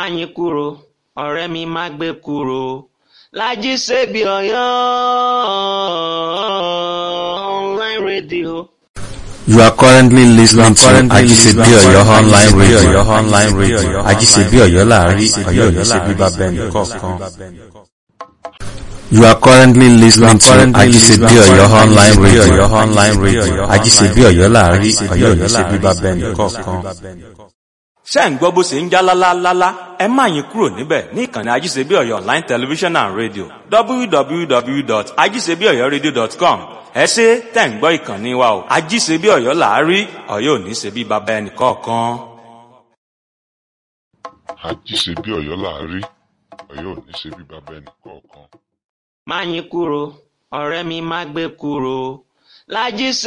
Máyìnkúrò ọ̀rẹ́ mi má gbé kúrò Lájí Sèbí Ọ̀yọ́ online radio. You are currently listening to Ajisebi Oyo online radio. online radio. Ajisebi Oyo láàrin Oyo ní ṣe bíbá bẹ́ẹ̀ni kọ̀ọ̀kan. You are currently listening to Ajisebi Oyo online radio. online radio. Ajisebi Oyo láàrin Oyo ní ṣe bíbá bẹ́ẹ̀ni kọ̀ọ̀kan. ṣé ń gbọ́ bó ṣe ń já lálálálá ẹ má yín kúrò níbẹ̀ ní ìkànnì ajíṣebí ọ̀yọ́ online television and radio www.ajíṣebíọ̀yọ́radio.com ẹ ṣe tẹ̀ ń gbọ́ ìkànnì wa o ajíṣebí ọ̀yọ́ làárí ọ̀yọ́ ò ní ṣe bí baba ẹnì kọ̀ọ̀kan. àjíṣebí ọ̀yọ́ láàrí ọ̀yọ́ ò ní ṣe bí bàbá ẹnì kọ̀ọ̀kan. Máyìnkúrò ọ̀rẹ́ mi má gbé kúrò Lájí